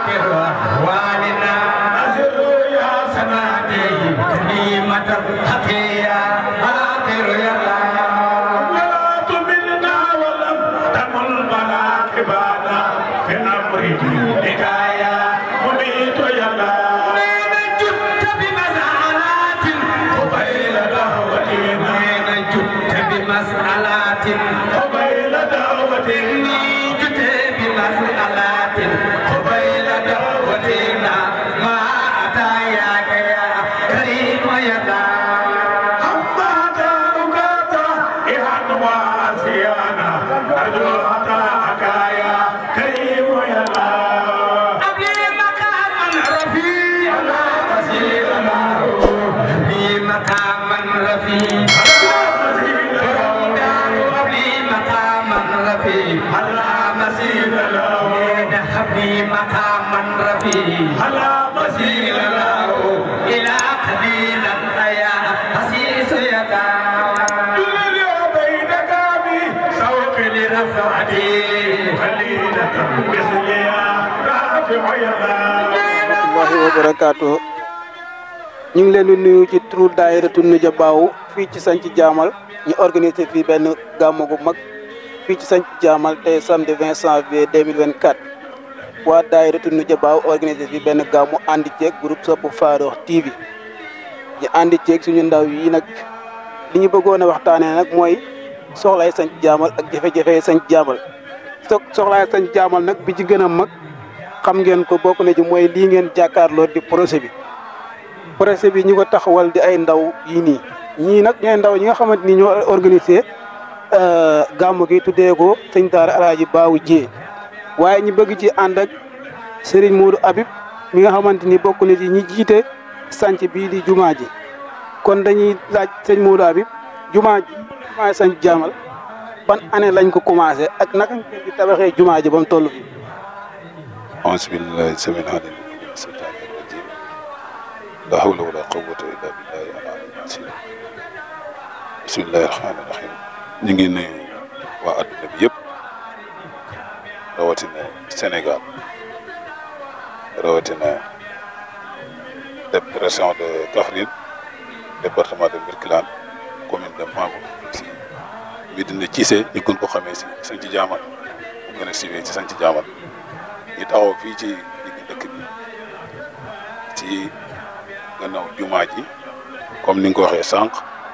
آخر أحوالنا يا سمادي كلمة حقيا آخر يا الله ولا تملنا ولم تمل مناكبنا في امر دينك يا مميت يا الله وين جدت بمسألات قبيل دعوتنا وين جدت بمسألات قبيل دعوتنا جئت بمسألات قبيل دعوتنا ما أتاياك يا كريم يا الله أما دارك إهان واسيانا أرجو أتاك يا كريم يا الله أبلي مقاما رفيعا وسيلا أبلي مقاما رفيعا أبلي مقاما رفيعا مسير له أبلي مقاما رفيعا على مسير له إلى قبيلة يا حسيس يدا مسير بينك بي سوق لرفعتي خليلة مثليا رافع يا الله rahmatullahi wa barakaatu ñu ngi leen di nuyu ci turu daayiratu Nuja Baaw fii ci sanc jaamal ñu organisé fii benn gàmmu gu mag fii ci sanc jaamal tey samedi 20 janvier 2024 waa daayiratu Nuja Baaw organisé fii benn gàmmu àndi ceeg groupe Sopp Farokh TV ñu àndi ceeg suñu ndaw yi nag li ñu bëggoon a waxtaanee nag mooy soxlaay sanc jaamal ak jafe-jafe sanc jaamal so soxlaay sanc jaamal nag bi ci gën a mag xam ngeen ko bokk na ci mooy lii ngeen jàkkaarloo di projet bi projet bi ñu ko taxawal di ay ndaw yii nii ñii nag ñooy ndaw ñi nga xamante ni ñoo organisé gàmmu gi tuddee ko sëñ Daara Alaaji Baawu Jee waaye ñu bëgg ci ànd ak Serigne Modou Habib mi nga xamante ni bokk na ci ñi jiite sanc bii di jumaa ji kon dañuy laaj sëñ Modou Habib jumaa ji jumaa sanc jaamal ban année lañ ko commencé ak naka ngeen di tabaxee jumaa ji ba mu toll fii أعوذ بالله السميع العليم من الشيطان الرجيم لا حول ولا قوة إلا بالله العلي العظيم بسم الله الرحمن الرحيم ñu ngi nuyu waa adduna bi yëpp rawatina Sénégal rawatina de région de Kaffrine département de Birkelane commune de Mamour si Médina Cissé ñu gën ko xamee si Sanc Jaamal mu gën a siiwee ci Sanc Jaamal ñu taxaw fii ci digg dëkk bi ci gannaaw jumaa ji comme ni nga ko waxee sànq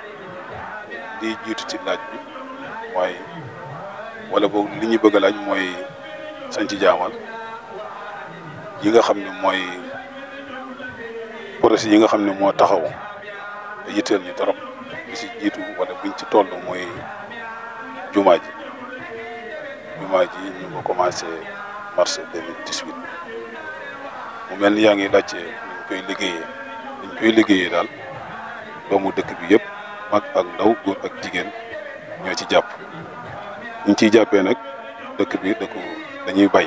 di jiitu ci laaj bi mooy wala boog li ñu bëgg a laaj mooy sanc jaamal yi nga xam ne mooy projet yi nga xam ne moo taxaw te yitteel ñu trop bi si jiitu wala biñ ci toll mooy jumaa ji jumaa ji ñu ngi ko commencé mars 2018 mu mel ni yaa ngi laajte niñ koy liggéeyee niñ koy liggéeyee daal doomu dëkk bi yëpp mag ak ndaw góor ak jigéen ñoo ci jàpp ñu ciy jàppee nag dëkk bi dëkku dañuy bay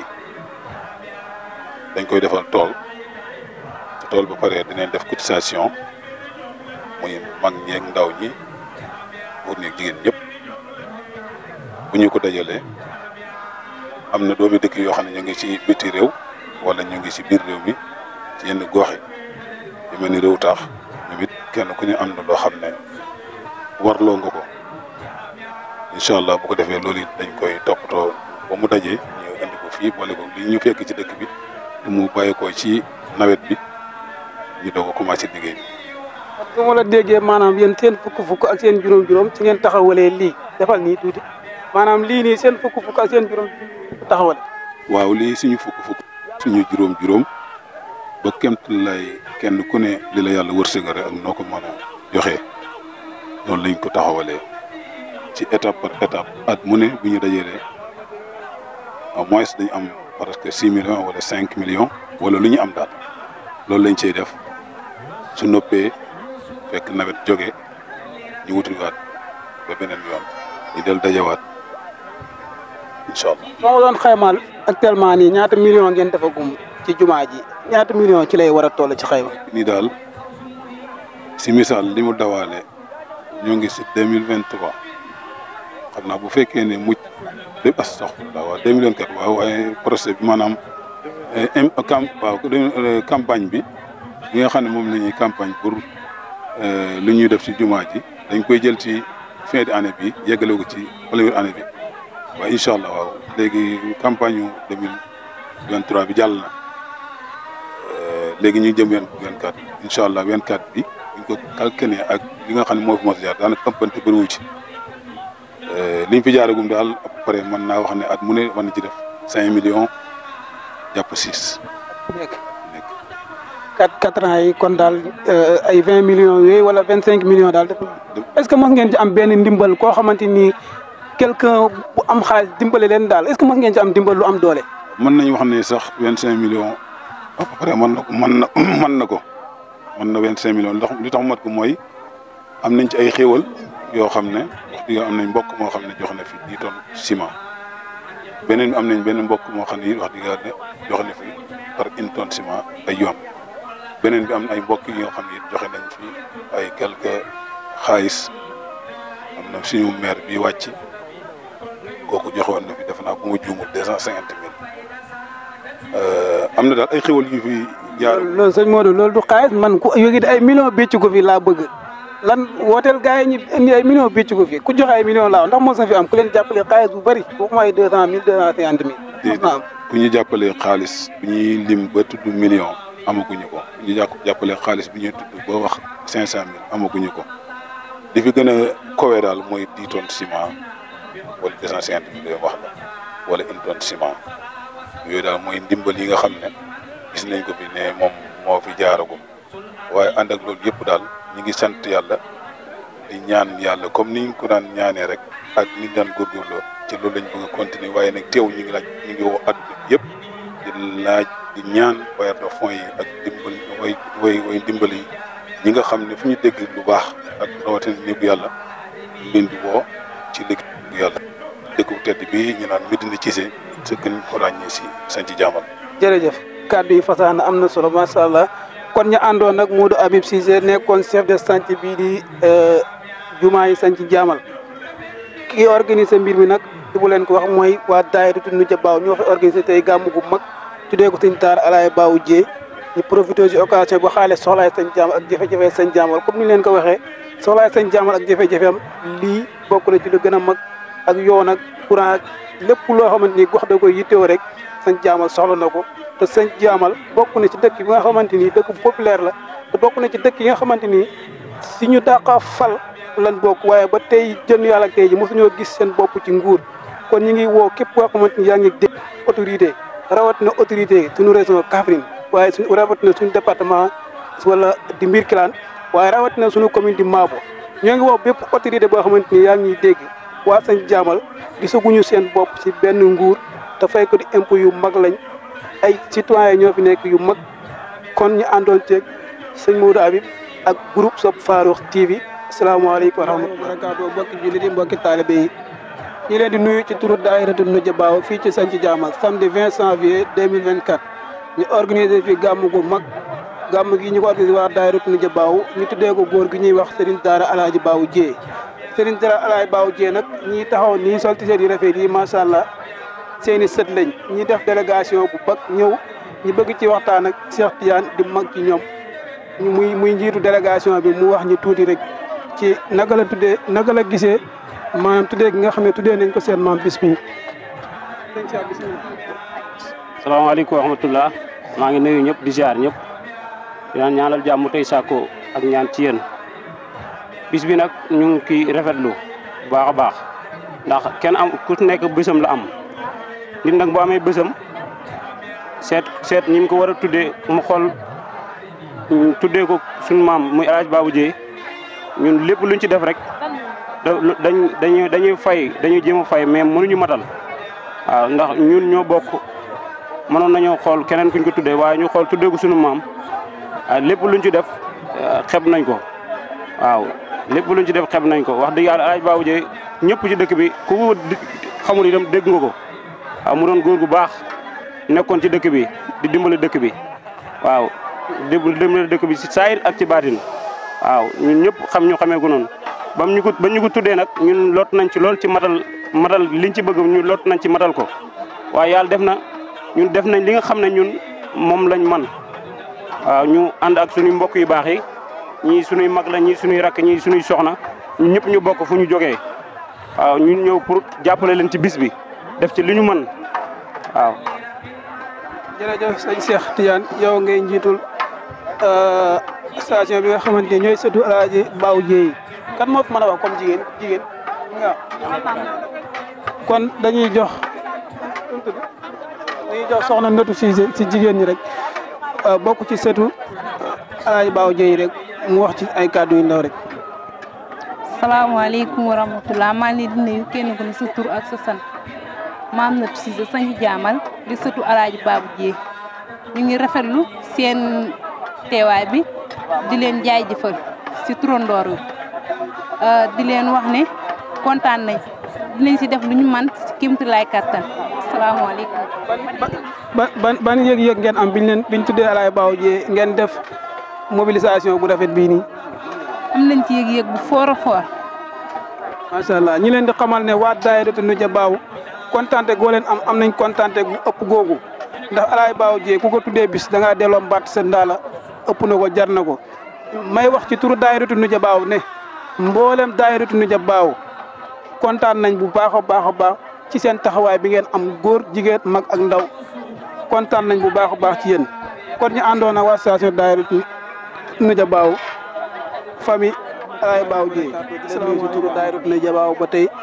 dañ koy defal tool te tool ba pare dinañ def cotisation muy mag ñeeg ndaw ñi góor ñeeg jigéen ñëpp bu ñu ko dajalee am na doomi dëkk yoo xam ne ñu ngi ci biti réew wala ñu ngi ci biir réew mi ci yenn gox yi yu mel ni réew taax ñoom it kenn ku ñu am na loo xam ne warloo nga ko incha allah bu ko defee loolu it dañ koy toppatoo ba mu dajee ñu indi ko fii boole ko li ñu fekk ci dëkk bi te mu bàyyi ko ci nawet bi ñu doog a commencé liggéey bi. su ma la déggee maanaam yéen seen fukk-fukk ak seen juróom-juróom ci ngeen taxawalee lii defal nii tuuti maanaam lii nii seen fukk-fukk ak seen juróom taxawale waaw lii suñu fukk-fukk suñu juróom-juróom ba kemt lay kenn ku ne li la yàlla wërsëgare ak noo ko mën a joxe noonu lañ ko taxawalee ci étape par étape at mu ne bu ñu dajalee au moins dañ am presque six millions wala cinq millions wala lu ñu am daal loolu lañ cey def su noppee fekk nawet jóge ñu wutiwaat ba beneen yoon ñu del dajawaat incha allah. soo ma doon xaymaal actuellement nii ñaata million ngeen defagum ci jumaa ji ñaata million ci lay war a toll ci xayma. nii daal si misaal li mu dawaale ñoo ngi si deux mille vingt trois xam naa bu fekkee ne mucc lépp astaxfirullah waaw deux mille vingt quatre waaw waaye projet bi maanaam im cam waaw campagne bi bi nga xam ne moom la ñuy campagne pour lu ñuy def ci jumaa ji dañ koy jël ci fin d'année bi yeggale ko ci première année bi waaye incha allah waaw léegi campagne yu 2023 bi jàll na léegi ñu jëm wen 24 incha allah 24 bi buñ ko calculé ak li nga xam ne moo fi mos a jaar daanaka ëppante bëriwu ci liñ fi jaaragum daal à peu près mën naa wax ne at mu ne mën na ci def 5 millions jàpp 6. nekk quatre quatre ans yi kon daal ay vingt millions yooyu wala vingt cinq millions daal def est-ce que mos ngeen ci am benn ndimbal koo xamante ni quelqu'un bu am xaalis dimbale leen daal est-ce que mos ngeen ci am ndimbal lu am doole. mën nañu wax ne sax 25 millions à peu près mën na ko mën na mën na ko mën na 25 millions ndax li tax mat ko mooy am nañ ci ay xéewal yoo xam ne wax dëgg am nañ mbokk moo xam ne jox na fi 10 tonnes ciment beneen bi am nañ benn mbokk moo xam ne it wax dëgg yàlla jox na fi par une tonne ciment ay yoon beneen bi am na ay mbokk yoo xam ne it joxe nañ fi ay quelques xaalis am na suñu maire bi wàcc kooku joxe woon na fi def naa bu ma juumul deux cent cinquante mille am na daal ay xéwal yu fi jaar. loolu sëñ Modou loolu du xaalis man ku yëgi ay millions bécc ko fi laa bëgg lan wooteel gars yi ñu indi ay millions bécc ko fi ku joxe ay millions laaw ndax mos na fi am ku leen jàppale xaalis bu bëri waxuma ay deux cent mille deux cent cinquante mille. mos na am bu ñu jàppalee xaalis bu ñuy lim ba tudd million amaguñu ko bu ñu jàppalee xaalis bi ñuy tudd ba wax cinq cent mille amaguñu ko li fi gën a kowee daal mooy dix tonnes ciment wala deux cent cinquante mille wax la wala une tonne ciment yooyu daal mooy ndimbal yi nga xam ne gis nañ ko fi ne moom moo fi jaaragum waaye ànd ak loolu yëpp daal ñu ngi sant yàlla di ñaan yàlla comme niñ ko daan ñaanee rek ak ni daan góorgóorloo ci loolu lañ bëgg a continuer waaye nag teew ñu ngi laaj ñu ngi woo adduna bi yëpp di laaj di ñaan bailleurs de fonds yi ak dimbal way way way dimbal yi ñi nga xam ne fu ñu dégg lu baax ak rawatina néegu yàlla ñu leen di woo ci liggéey yàlla dëkk bu tedd bi ñu naan Médina Cissé sa gën ko ràññee si sanc jaamal jërëjëf kàddu yi fasaana am na solo macha allah kon ñu àndoon nag Modou Habib Cissé nekkoon chef de chantier bii di jumaa yi sanc jaamal ki organisé mbir mi nag di bu leen ko wax mooy waa daayira nu jabaaw ñoo fi organisé tey gàmmu gu mag tuddee ko sëñ Taar Alaay Baawu Jee ñu profité ci occasion bu xaale soxlaay sañ jaamal ak jafe-jafe sañ jaamal comme ni leen ko waxee soxlaay sañ jaamal ak jafe-jafe am lii bokk na ci lu gën a mag ak yoon ak courant lépp loo xamante ni gox da koy yittewoo rek sañ jaamal soxla na ko te sañ jaamal bokk na ci dëkk bi nga xamante ni dëkk bu populaire la te bokk na ci dëkk yi nga xamante ni si ñu dàqa fal lan bokk waaye ba tey jën yàlla tey ji mosuñoo gis seen bopp ci nguur kon ñu ngi woo képp koo xamante ni yaa ngi dégg autorité rawatina autorité suñu région Kaffrine waaye suñu rawatina suñu département wala di mbir kilaan waaye rawatina suñu commune di Maabo ñoo ngi woo bépp autorité boo xamante ni yaa ngi dégg waa sañ jaamal gisaguñu seen bopp ci benn nguur te fay ko di impôt yu mag lañ ay citoyen ñoo fi nekk yu mag kon ñu àndoon ceeg sëñ Modou Habib ak groupe Sopp Farokh TV asalaamaaleykum wa rahmatulah barakaatu mbokki jullit yi mbokki taalibe yi ñu leen di nuyu ci turu daayiratu Nujabaaw fii ci Santhi Jaamal samedi 20 janvier 2024 ñu organisé fi gàmm gu mag gàmm gi ñu ko organisé waa daayiratu Nujabaaw ñu tuddee ko góor gi ñuy wax Serigne Daara Alaaji Baawu Jee Serigne Daara Alaaji Baawu Jee nag ñii taxaw nii sol t-shirt yi rafet yi macha allah seeni sët lañ ñi def délégation bu bag ñëw ñu bëgg ci waxtaan ak Cheikh Tidiane di mag ci ñoom ñu muy muy njiitu délégation bi mu wax ñu tuuti rek ci naka la tuddee naka la gisee maanaam tuddee gi nga xam ne tuddee nañ ko seen maam bis bi. salaamaaleykum wa rahmatulah maa ngi nuyu ñëpp di ziar ñëpp di naan ñaanal jàmm tey sàkko ak ñaan ci yéen bis bi nag ñu ngi kii rafetlu bu baax a baax ndax kenn am ku nekk bésam la am nit nag boo amee bésam seet seet ñi mu ko war a tuddee mu xool tuddee ko suñu maam muy El Hadj Babou Dieye ñun lépp luñ ci def rek dañ dañuy dañuy fay dañuy jéem a fay mais mënuñu matal waaw ndax ñun ñoo bokk mënoon nañoo xool keneen kuñ ko tuddee waaye ñu xool tuddee ko suñu maam lépp luñ ci def xeb nañ ko waaw lépp luñ ci def xeb nañ ko wax dëgg yàlla El Hadj Babou Dieye ñëpp ci dëkk bi ku ko xamul itam dégg nga ko waaw mu doon góor gu baax nekkoon ci dëkk bi di dimbali dëkk bi waaw di dimbali dëkk bi ci saayir ak ci baatin waaw ñun ñëpp xam ñu xamee ko noonu bam ñu ko ba ñu ko tuddee nag ñun lot nañ ci lool ci matal matal liñ ci bëgg ñu lot nañ ci matal ko waaye yàlla def na ñun def nañ li nga xam ne ñun moom lañ man waaw ñu ànd ak suñuy mbokk yu baax yi ñii suñuy mag la ñii suñuy rakk ñii suñuy soxna ñun ñëpp ñu bokk fu ñu jógee waaw ñun ñëw pour jàppale leen ci bis bi def ci li ñu mën waaw. jërëjëf sëñ Cheikh Tidiane yow ngay njiitul station bi nga xamante ne ñooy sëtu Alaaji Baaw Jéey kan moo fi mën a wax comme jigéen jigéen waaw kon dañuy jox dañuy jox soxna Ndatu Siise si jigéen ñi rek bokk ci sëtu Alaaji Baaw Jéey rek mu wax ci ay kàddu yu ndaw rek salaamaaleykum wa rahmatulah maa ngi leen di nuyu kenn ku ne sa tur ak sa sant maam Ndatu Siise sañu jaamal di sëtu Alaaji Baabu Jéey ñu ngi rafetlu seen teewaay bi di leen jaajëfal si turandoor wi di leen wax ne kontaan nañ dinañ si def lu ñu man si kéemtulaay kattan asalaamaaleykum. ban ban ban yëg-yëg ngeen am biñ leen biñ tuddee Alaaji Baaw Jéey ngeen def mobilisation bu rafet bii nii. am nañ ci yëg-yëg bu foor a foor. macha allah ñi leen di xamal ne waa daayiratu Nuja Baaw kontaante goo leen am am nañ kontaante gu ëpp googu ndax Alaaji Baaw Jéey ku ko tuddee bis da ngaa delloo mbatt sa ndaala ëpp na ko jar na ko may wax ci turu daayiratu Nuja Baaw ne mboolem daayiratu Nuja Baaw kontaan nañ bu baax a baax a baax ci seen taxawaay bi ngeen am góor jigéen mag ak ndaw kontaan nañ bu baax a baax ci yéen kon ñu àndoon ak waa station daayiratu Nuja Baaw famille Alaaji Baaw Jéey salaam ci turu daayiratu Nuja Baaw ba tey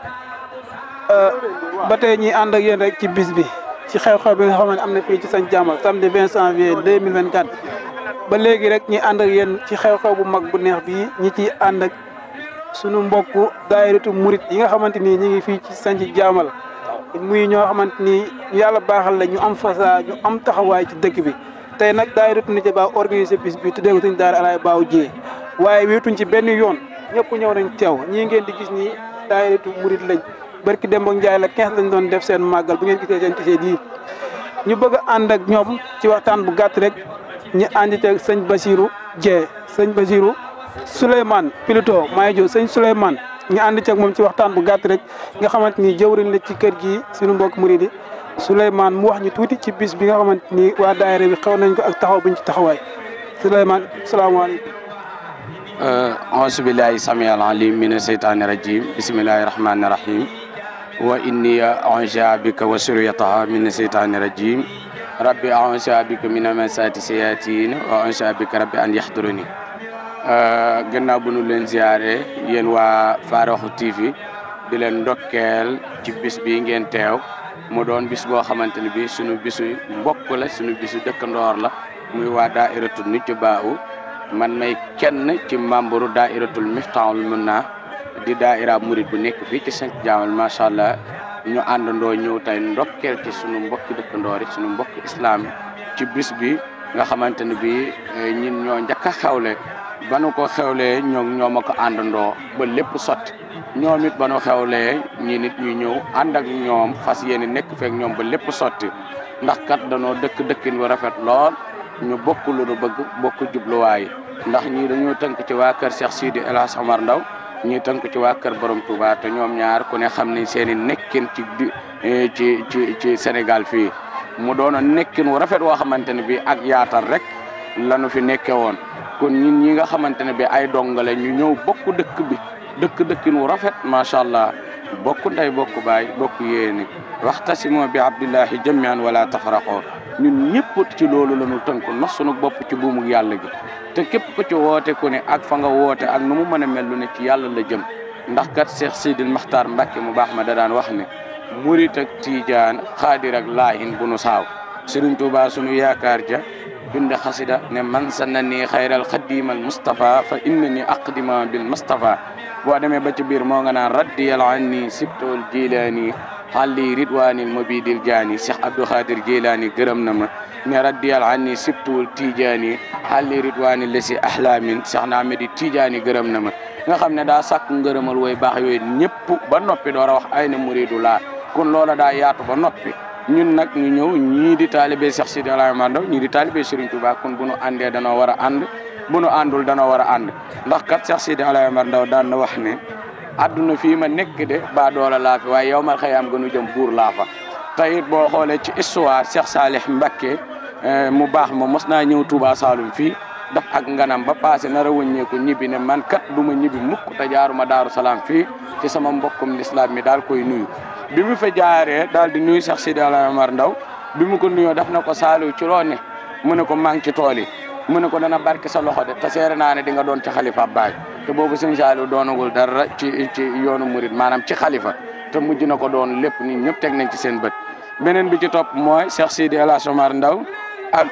ba tey ñi ànd ak yéen rek ci bis bi ci xew-xew bi nga xam ne am na fii ci Santhiou Diamal samedi 20 janvier 2024 ba léegi rek ñi ànd ak yéen ci xew-xew bu mag bu neex bii ñi ciy ànd ak sunu mbokku daayiratu murit yi nga xamante ni ñi ngi fii ci Santhiou Diamal muy ñoo xamante ni yàlla baaxal la ñu am fasa ñu am taxawaay ci dëkk bi tey nag daayiratu Nuja Baaw organisé bis bi tuddee ko suñu daara Alaaji Baaw Jéey waaye wéetuñ ci benn yoon ñëpp ñëw nañ teew ñii ngeen di gis nii daayiratu murit lañ barki Demba Njaay la 15 lañ doon def seen màggal bu ngeen gisee seen tisee yi ñu bëgg a ànd ak ñoom ci waxtaan bu gàtt rek ñu ànd ci sëñ Basirou Dieng sëñ Basirou Souleymane Piloto Maye sëñ Souleymane ñu ànd ci ak moom ci waxtaan bu gàtt rek nga xamante ni jëwriñ la ci kër gi suñu mbokk murid yi Souleymane mu wax ñu tuuti ci bis bi nga xamante ni waa daayira bi xew nañ ko ak taxaw buñ ci taxawaay Souleymane salaamaaleykum. auzu billahi sami al alim mina seytaani rajim bismillahi rahmani rahim wa inni a'uuzu bika wa suriyataha mina seytaani rajim rabbi a'uuzu bika mina masaati sayaatiin wa a'uuzu bika rabbi an yahduruni gannaaw bu nu leen ziare yéen waa Farokh TV di leen ndokkeel ci bis bi ngeen teew mu doon bis boo xamante ne bi sunu bisu mbokk la sunu bisu dëkkandoor la muy waa daairatu Nuja Baaw man may kenn ci membre daairatul Miftaahul Munna di daaira murid bu nekk fii ci Santhiou Diamal macha allah ñu àndandoo ñëw tey ndokkeel ci sunu mbokki dëkkandoor yi sunu mbokki islam ci bis bi nga xamante ne bi ñin ñoo njëkk a xewle ba nu ko xewlee ñoom ñoo ma ko àndandoo ba lépp sotti ñoom it ba nu xewlee ñi nit ñu ñëw ànd ak ñoom fas yéene nekk feek ñoom ba lépp sotti ndax kat danoo dëkk dëkkin bu rafet lool ñu bokk lu nu bëgg bokk jubluwaay ndax ñii dañoo tënk ci waa kër Cheikh Sidi El Hadj Omar Ndaw ñii tënk ci waa kër Borom Touba te ñoom ñaar ku ne xam ne seen i nekkin ci ci ci ci Sénégal fii mu doon nekkin wu rafet woo xamante ne bii ak yaatal rek lanu fi nekke woon kon ñun ñi nga xamante ne bii ay dongale ñu ñëw bokk dëkk bi dëkk dëkkin wu rafet macha allah bokk ndey bokk baay bokk yéene waxtasimoo bi abdillahi jamian wala tafaraqoo ñun ñëpp ci loolu la ñu tënk nos sunu bopp ci buumu yàlla gi te képp ku ci woote ku ne ak fa nga woote ak nu mu mën a mel lu ne ci yàlla la jëm ndax kat Cheikh Sidil Maxtaar Mbacke mu baax ma da daan wax ne murit ak tiijaan xaadir ak laahin bu nu saaw Sëriñ Tuubaa sunu yaakaar ja bind xasida ne man sanna ni xayral xadimal Mustafa fa inna ni aqdima bil Mustafa boo demee ba ci biir moo nga naan raddiyal anni sibtool jilaani xalli ridwanil mobidil jaani Cheikh Abdou Khadir Jilaani gërëm na ma ne raddiyal anni sibtuwul tijaani xalli ridwanil lesi ahlamin Cheikh na Ahmedi tijaani gërëm na ma nga xam ne daa sàkk ngërëmal way baax yooyu ñëpp ba noppi door a wax ay na muridu laa kon loola daa yaatu ba noppi ñun nag ñu ñëw ñii di taalibe Cheikh Sidi Alaaji Omar Ndaw ñii di taalibe Serigne Touba kon bu nu àndee danoo war a ànd bu nu àndul danoo war a ànd ndax kat Cheikh Sidi Alaaji Omar Ndaw daan na wax ne adduna fii ma nekk de ba doola laa fi waaye yow mal xëyaam gënu jëm buur laa fa te it boo xoolee ci histoire Cheikh Salih Mbacké mu baax ma mos naa ñëw Touba Saloum fii daf ak nganam ba passé nar a wëññeeku ñibbi ne man kat du ma ñibbi mukk te jaaruma Daaru Salaam fii ci sama mbokkum lislaam mi daal koy nuyu bi mu fa jaaree daal di nuyu Cheikh Sidi Alaye Omar Ndaw bi mu ko nuyoo daf na ko Saliou ci loo ne mu ne ko maa ngi ci tool yi mu ne ko dana barke sa loxo de te seere naa ne di nga doon ci xalifa baay te boobu sëñ Saliou doonagul dara ci ci yoonu murid maanaam ci xalifa te mujj na ko doon lépp nit ñëpp teg nañ ci seen bët beneen bi ci topp mooy Cheikh Sidi El Hadj Omar Ndaw ak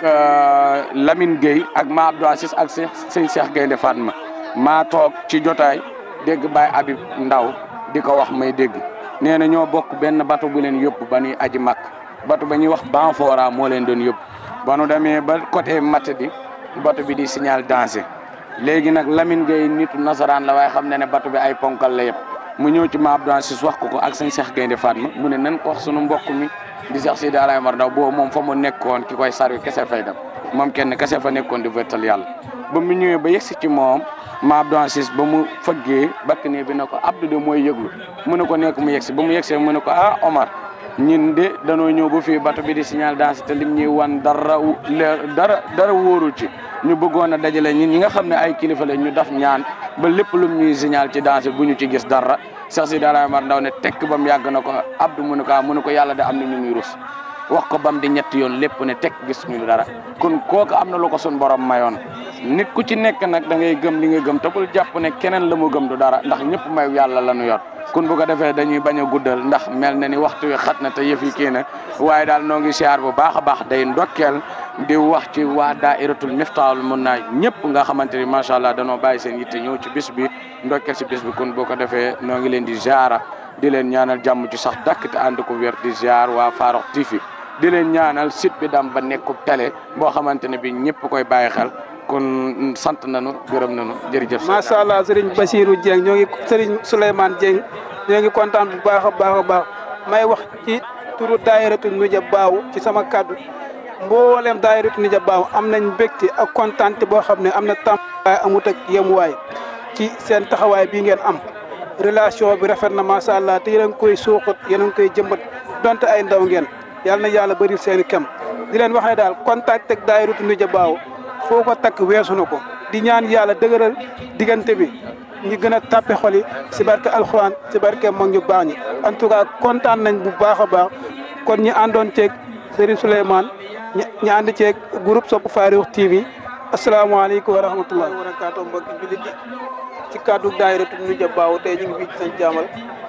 Lamine Gueye ak ma Abdou Assis ak sëñ Cheikh Gaynde Fatma maa toog ci jotaay dégg Baye Habib Ndaw di ko wax may dégg nee na ñoo bokk benn bato bu leen yóbbu ba ñuy aji makk bato ba ñuy wax Banfora moo leen doon yóbbu ba nu demee ba côté matt di bato bi di signal danger léegi nag Lamine Gueye nitu nasaraan la waaye xam ne ne bato bi ay ponkal la yëpp mu ñëw ci ma Abdou Assis wax ko ko ak sëñ Cheikh Gaynde Fatma mu ne nan ko wax sunu mbokk mi di Cheikh Sidi Alaye Omar Ndaw boobu moom fa mu nekkoon ki koy sarwi kese fay dem moom kenn kese fa nekkoon di wéttal yàlla ba mu ñëwee ba yegsi ci moom ma Abdou Assis ba mu fëggee bakk ne bi ne ko Abdou de mooy yëglu mu ne ko nekk mu yegsi ba mu yegsee mu ne ko ah Omar ñun de danoo ñëw ba fii bato bi di signal danse te lim ñuy wan dara leer dara dara wóorul ci ñu bëggoon a dajale ñun ñi nga xam ne ay kilifa la ñu daf ñaan ba lépp lum ñuy signal ci danse bu ñu ci gis dara Cheikh Sidi Alaye Omar Ndaw ne tekk ba mu yàgg na ko Abdou mu ne ko mu ne ko yàlla de am na ñu muy rus wax ko bam di ñetti yoon lépp ne tekk gis ñu dara kon kooku am na lu ko sun borom mayoon nit ku ci nekk nag da ngay gëm li nga gëm te bul jàpp ne keneen la mu gëm du dara ndax ñëpp mayu yàlla la ñu yor kun bu ko defee dañuy bañ a guddal ndax mel na ni waxtu wi xat na te yëf yi kii na waaye daal noo ngi siyaar bu baax a baax day ndokkeel di wax ci waa dairatul miftaahul mun naa ñëpp nga xamante ni macha allah danoo bàyyi seen yitte ñëw ci bis bi ndokkeel si bis bi kun boo ko defee noo ngi leen di ziara di leen ñaanal jàmm ci sax dakk te ànd ko wér di ziar waa Farokh TV di leen ñaanal site bi dam ba nekkub télé boo xamante ne bi ñëpp koy bàyyi xel kon sant nañu gërëm nañu jërëjëf. macha allah sëriñ Basirou Dieng ñoo ngi sëriñ Souleymane Dieng ñoo ngi kontaan bu baax a baax a baax may wax ci turu daayiratu Nuja Baaw ci sama kaddu mboolem daayiratu Nuja Baaw am nañ mbégte ak kontaante boo xam ne am na tàmbaay amut ak yemuwaay ci seen taxawaay bii ngeen am relation bi rafet na macha allah te yéen a ngi koy suuxat yéen a ngi koy jëmbat donte ay ndaw ngeen yàlla na yàlla bëril seen i kem di leen wax ne daal contact ak daayiratu Nuja Baaw foo ko takk weesu na ko di ñaan yàlla dëgëral diggante bi ñu gën a tàppe xol yi si barke alxuraan si barke mag ñu baax ñi en tout cas kontaan nañ bu baax a baax kon ñi àndoon ceeg Serigne Souleymane ñi ànd ceeg groupe Sopp Farokh TV asalaamaaleykum wa rahmatulah. wa barakaatu mbokki jullit yi ci kàddu daayiratu Nuja Baaw tey ñu ngi fii ci sañ jaamal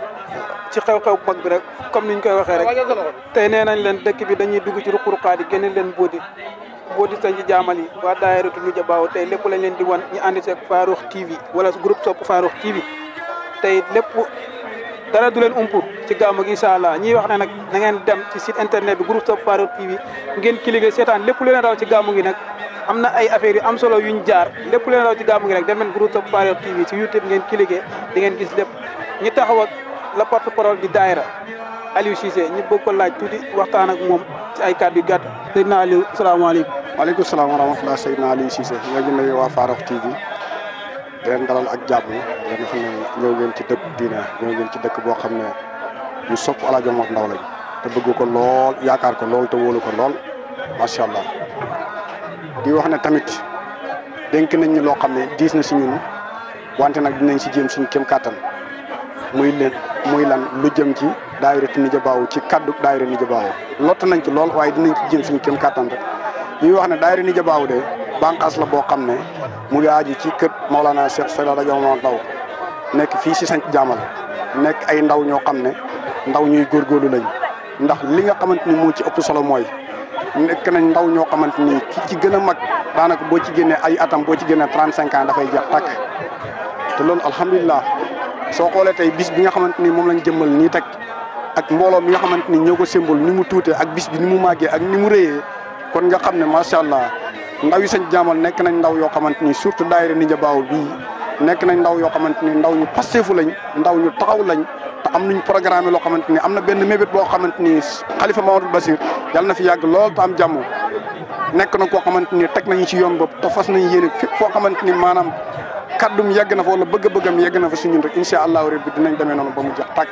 ci xew-xew mag bi rek comme niñ koy waxee rek tey nee nañ leen dëkk bi dañuy dugg ci ruq-ruqaat yi génne leen boodi boo di sañ ci jaamal yi waa daayiratu Nuja Baaw tey lépp lañ leen di wan ñu ànd seeg Farokh TV wala groupe Sopp Farokh TV tey lépp dara du leen umpu ci gàmmu gi incha allah ñiy wax ne nag na ngeen dem ci site internet bi groupe Sopp Farokh TV ngeen cliquer seetaan lépp lu leen raw ci gàmmu gi nag am na ay affaires yu am solo yuñ jaar lépp lu leen raw ci gàmmu gi rek dem leen groupe Sopp Farokh TV ci YouTube ngeen cliquer di ngeen gis lépp ñi taxaw ak la porte parole di daayira Aliou Cissé ñu bëgg ko laaj tuuti waxtaan ak moom ci ay kàddu yu gàtt Seydina Aliou salaamaaleykum waaleykum salaam wa rahmatulah Seydina Aliou Cissé ñoo ngi nuyu waa Farokh TV di leen dalal ak jàmm yéen xam ne ñëw ngeen ci dëkk diine ñëw ngeen ci dëkk boo xam ne ñu sopp El Hadj Omar Ndaw lañ te bëgg ko lool yaakaar ko lool te wóolu ko lool macha allah di wax ne tamit dénk nañ ñu loo xam ne diis na si ñun wante nag dinañ si jéem suñu kem kàttan muy leen muy lan lu jëm ci daayiratu Nuja Baaw ci kaddu daayira Nuja Baaw lott nañ ci lool waaye dinañ ci jéem suñu kem kàttan rek ñuy wax ne daayira Nuja Baaw de bànqaas la boo xam ne mu ngi aaju ci kër Maolana Cheikh Seydi El Hadji Omar Ndaw nekk fii si sanc jaamal nekk ay ndaw ñoo xam ne ndaw ñuy góorgóorlu lañ ndax li nga xamante ni moo ci ëpp solo mooy nekk nañ ndaw ñoo xamante ni ki ci gën a mag daanaka boo ci génnee ay atam boo ci génnee trente cinq ans dafay jeex tàkk te loolu alhamdulilah soo xoolee tey bis bi nga xamante ni moom lañ jëmmal nii teg ak mbooloo mi nga xamante ni ñoo ko symbole ni mu tuutee ak bis bi ni mu màggee ak ni mu réyee kon nga xam ne macha allah ndaw yi sañ jaamal nekk nañ ndaw yoo xamante ni surtout daayira Nuja Baaw bii nekk nañ ndaw yoo xamante ni ndaw ñu pasteefu lañ ndaw ñu taxaw lañ te am nañ programme loo xamante ni am na benn mébét boo xamante ni xalifa Mamadou Basir yàlla na fi yàgg lool te am jàmm nekk na koo xamante ni teg nañu ci yoon bopp te fas nañ yéene fépp foo xamante ni maanaam kaddum yegg na fa wala bëgg-bëggam yegg na fa si ñun rek incha allahu rabbi dinañ demee noonu ba mu jeex tàkk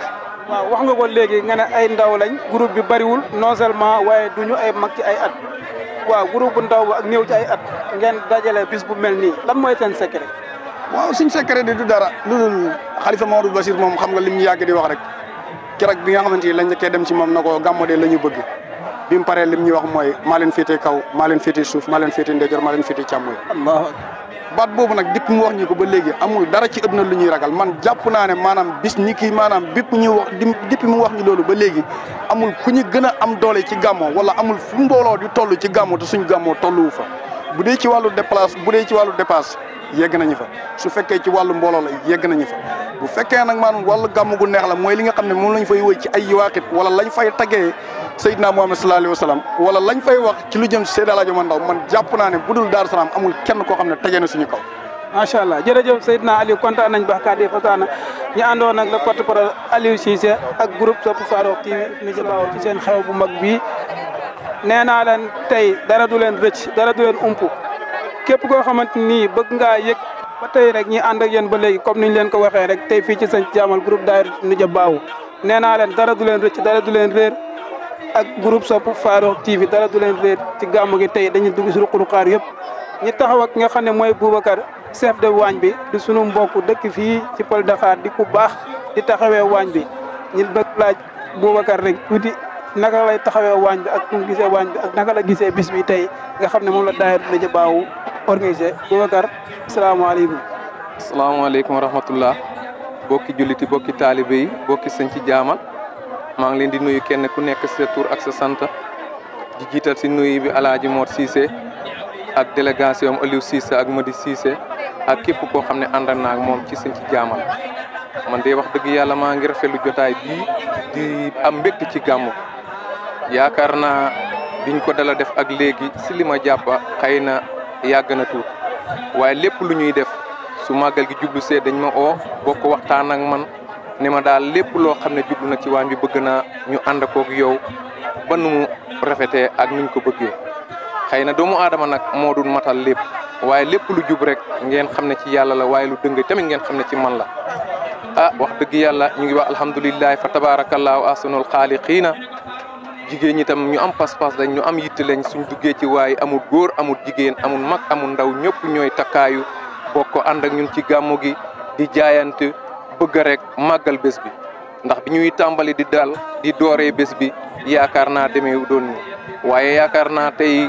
waaw wax nga ko léegi nga ne ay ndaw lañ groupe bi bariwul non seulement waaye duñu ay mag ci ay at waaw groupe bu ndaw ba ak néew ci ay at ngeen dajale bis bu mel nii lan mooy seen secret. waaw suñ secret di du dara lu dul xalifa Mamadou Bachir moom xam nga lim ñu yàgg di wax rek keroog bi nga xamante ni lañ njëkkee dem ci moom na ko gàmmo de la ñu bëgg bi mu paree lim ñu wax mooy maa leen féetee kaw maa leen féetee suuf maa leen féetee ndeyjoor maa leen féetee càmmoñ allahu baat boobu nag dipp mu wax ñu ko ba léegi amul dara ci ëdduna lu ñuy ragal man jàpp naa ne maanaam bis ni kii maanaam bépp ñu wax di dipp mu wax ñu loolu ba léegi amul ku ñu gën a am doole ci gàmmo wala amul fu mbooloo di toll ci gàmmo te suñ gàmmoo tolluwu fa bu dee ci wàllu déplace bu dee ci wàllu dépasse yegg nañu fa su fekkee ci wàllu mbooloo la yegg nañu fa bu fekkee nag maanaam wàllu gàmm gu neex la mooy li nga xam ne moom lañ fay wëy ci ay yiwaaqit wala lañ fay tagee Seydina Muhammad sallallahu alayhi wa sallam wala lañ fay wax ci lu jëm si Seydi Alaaji Omar Ndaw man jàpp naa ne bu dul Daaru Salaam amul kenn koo xam ne tegee na suñu kaw macha allah jërëjëf Seydina Aliou kontaan nañ baax kàddu yi fasaana ñu àndoon nag le porte-parole Aliou Cissé ak groupe Sopp Farokh TV ni ci baaw ci seen xew bu mag bii nee naa leen tey dara du leen rëcc dara du leen umpu képp koo xamante ni bëgg ngaa yëg ba tey rek ñi ànd ak yéen ba léegi comme niñ leen ko waxee rek tey fii ci sëñ jaamal groupe daayira Nuja Baawu nee naa leen dara du leen rëcc dara du leen réer ak groupe Sopp Farokh TV dara du leen réer ci gàmmu gi tey dañuy dugg si ruq-ruqaar yëpp ñi taxaw ak nga xam ne mooy Boubacar chef de waañ bi di sunu mbokk dëkk fii ci Pël Dakar di ku baax di taxawee waañ bi ñu bëgg laaj Boubacar rek tuuti naka lay taxawee waañ bi ak mu gisee waañ bi ak naka la gisee bis bi tey nga xam ne moom la daayira Nuja Baawu organisé Boubacar asalaamaaleykum. asalaamaaleykum wa rahmatullah bokki julliti bokki taalibe yi bokki sëñ ci jaamal maa ngi leen di nuyu kenn ku nekk sa tur ak sa sant di jiital si nuyu bi alaaji Mor Cissé ak délégation am Aliou Cissé ak Madi Cissé ak képp koo xam ne ànd naa ak moom ci sëñ ci jaamal man de wax dëgg yàlla maa ngi rafetlu jotaay bii di am mbégte ci gàmmu yaakaar naa biñ ko dala def ak léegi si li ma jàpp xëy na yàgg na tuut waaye lépp lu ñuy def su màggal gi jublu see dañ ma oo bokk waxtaan ak man ne ma daal lépp loo xam ne jublu na ci waañ bi bëgg naa ñu ànd koog yow ba nu mu rafetee ak nuñ ko bëggee xëy na doomu aadama nag moo dul matal lépp waaye lépp lu jub rek ngeen xam ne ci yàlla la waaye lu dëng tamit ngeen xam ne ci man la ah wax dëgg yàlla ñu ngi wax alhamdulilahi fa tabaarakallaahu ahsanul xaaliqiina jigéen ñi tam ñu am pas-pas lañ ñu am yitte lañ suñ duggee ci waaye amul góor amul jigéen amul mag amul ndaw ñëpp ñooy takkaayu bokk ànd ak ñun ci gàmmu gi di jaayante bëgg rek màggal bés bi ndax bi ñuy tàmbali di dal di dooree bés bi yaakaar naa demee doon ni waaye yaakaar naa tey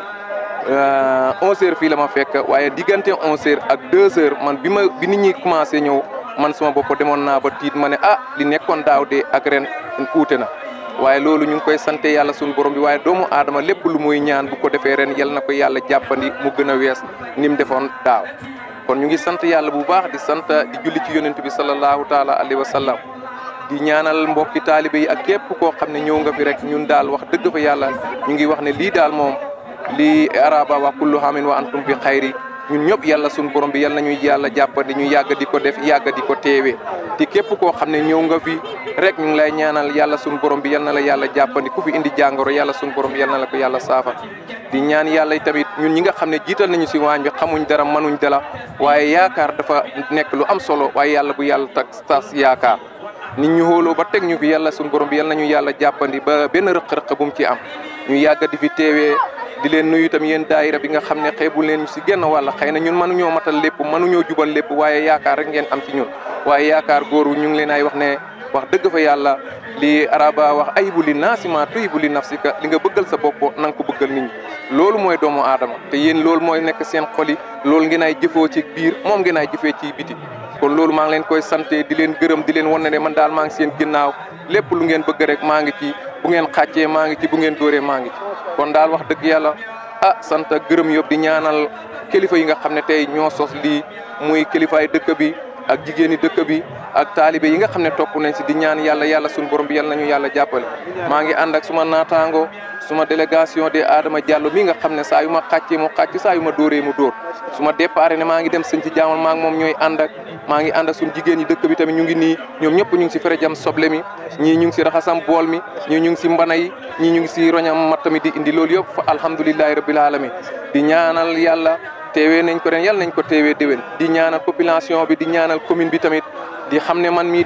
onze heures fii la ma fekk waaye diggante onze heures ak deux heures man bi ma bi nit ñi commencé ñëw man sama bopp demoon naa ba tiit ma ne ah li nekkoon daaw de ak ren uute na waaye loolu ñu ngi koy sante yàlla suñu borom bi waaye doomu aadama lépp lu muy ñaan bu ko defee ren yal na ko yàlla jàppandi mu gën a wees ni mu defoon daaw kon ñu ngi sant yàlla bu baax di sant di julli ci yonent bi sallallahu taala alayhi wa sallam di ñaanal mbokki taalibe yi ak képp koo xam ne ñëw nga fi rek ñun daal wax dëgg fa yàlla ñu ngi wax ne lii daal moom lii araba wa kullu hamin wa antum bi xayri ñun ñëpp yàlla suñu borom bi yàlla nañuy yàlla jàppandi ñu yàgg di ko def yàgg di ko teewee te képp koo xam ne ñëw nga fi rek ñu ngi lay ñaanal yàlla suñu borom bi yal na la yàlla jàppandi ku fi indi jàngoro yàlla suñu borom bi yal na la ko yàlla saafara di ñaan yàlla tamit ñun ñi nga xam ne jiital nañu si waañ bi xamuñ dara mënuñ dara waaye yaakaar dafa nekk lu am solo waaye yàlla bu yàlla tas tas yaakaar nit ñu xooloo ba teg ñu fi yàlla suñu borom bi yal nañu yàlla jàppandi ba benn rëq-rëq bu mu ci am ñu yàgg di fi teewee di leen nuyu itam yéen daayira bi nga xam ne xeebu leen si genn wàll xëy na ñun mënuñoo matal lépp mënuñoo jubal lépp waaye yaakaar rek ngeen am ci ñun waaye yaakaar góoru ñu ngi leen ay wax ne wax dëgg fa yàlla li araba wax ayibu li naasima tuyibu li nafsika li nga bëggal sa bopp na nga ko bëggal nit ñi loolu mooy doomu aadama te yéen loolu mooy nekk seen xol yi loolu ngeen ay jëfoo ci biir moom ngeen ay jëfee ci biti kon loolu maa ngi leen koy sante di leen gërëm di leen wan ne man daal maa ngi seen ginnaaw lépp lu ngeen bëgg rek maa ngi ci bu ngeen xàccee maa ngi ci bu ngeen dóoree maa ngi ci kon daal wax dëgg yàlla ah sant ak gërëm yëpp di ñaanal kilifa yi nga xam ne tey ñoo sos lii muy kilifaay dëkk bi ak jigéeni dëkk bi ak taalibe yi nga xam ne topp nañ si di ñaan yàlla yàlla suñu borom bi yàlla nañu yàlla jàppale maa ngi ànd ak suma naataango suma délégation de Adama Diallo mi nga xam ne saa yu ma xàccee mu xàcc saa yu ma dóoree mu dóor su ma départ ne maa ngi dem sëñ ci jaamal maa ngi moom ñooy ànd ak maa ngi ànd ak suñu jigéen ñi dëkk bi tamit ñu ngi nii ñoom ñëpp ñu ngi si fere jam soble mi ñii ñu ngi si raxasam bool mi ñii ñu ngi si mbana yi ñii ñu ngi si roñam matt mi di indi loolu yëpp fa alhamdulilahi rabbil alamin di ñaanal yàlla teewee nañ ko ren yàlla nañ ko teewee déwén di ñaanal population bi di ñaanal commune bi tamit di xam ne man mii de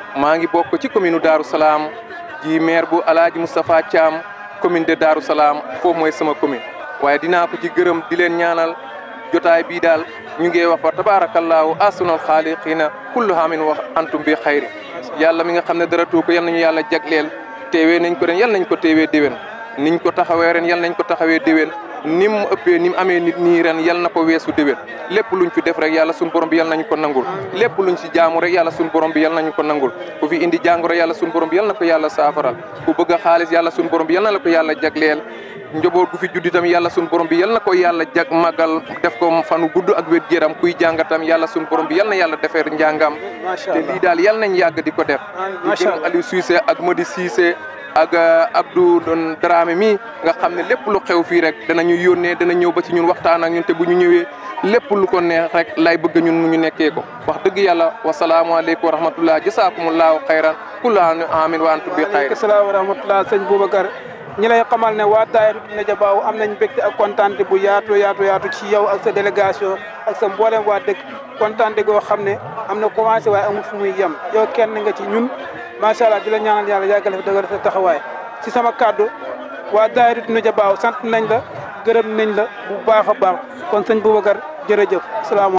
maa ngi bokk ci commune Darou Salaam ji maire bu Alaaji Moustapha Thiam commune de Darou Salaam foofu mooy sama commune waaye dinaa ko ci gërëm di leen ñaanal jotaay bii daal ñu ngi wax fa tabaarakallaahu ahsanul xaaliqiina kullu haamin wax antum bi xayri yàlla mi nga xam ne dara tuu ko yal nañu yàlla jagleel teewee nañ ko ren yal nañ ko teewee déwén niñ ko taxawee ren yal nañ ko taxawee déwén ni mu ëppee ni mu amee nit nii ren yal na ko weesu déwén lépp luñ fi def rek yàlla suñu borom bi yal nañu ko nangul lépp luñ si jaamu rek yàlla suñu borom bi yal nañu ko nangul ku fi indi jàngoro yàlla suñu borom bi yal na ko yàlla saafaral ku bëgg a xaalis yàlla suñu borom bi yal na la ko yàlla jagleel njaboot gu fi juddi tam yàlla suñu borom bi yal na ko yàlla jag màggal def ko fanu gudd ak wér géram kuy jàngatam yàlla suñu borom bi yal na yàlla defeer njàngam te lii daal yal nañ yàgg di ko def ñu gërëm Aliou Cissé ak Modi Cissé ak Abdou Don Dramé mi nga xam ne lépp lu xew fii rek danañu yónnee dana ñëw ba ci ñun waxtaan ak ñun te bu ñu ñëwee lépp lu ko neex rek lay bëgg ñun ñu nekkee ko wax dëgg yàlla wasalaamualeykum wa rahmatullah jasaakumullahu xayran kullu amin wa antum bi xayr waaleykum salaam wa rahmatullah sëñ Boubacar ñi lay xamal ne waa daayira Média Baaw am nañ mbégte ak kontaante bu yaatu yaatu yaatu ci yow ak sa délégation ak sa mboolem waa dëkk kontaante goo xam ne am na commencé waaye amul fu muy yem yow kenn nga ci ñun macha allah di la ñaanal yàlla yàggale fi dëggal sa taxawaay ci sama kàddu waa daayira Média Baaw sant nañ la gërëm nañ la bu baax a baax kon sëñ Boubacar jërëjëf salaamaaleykum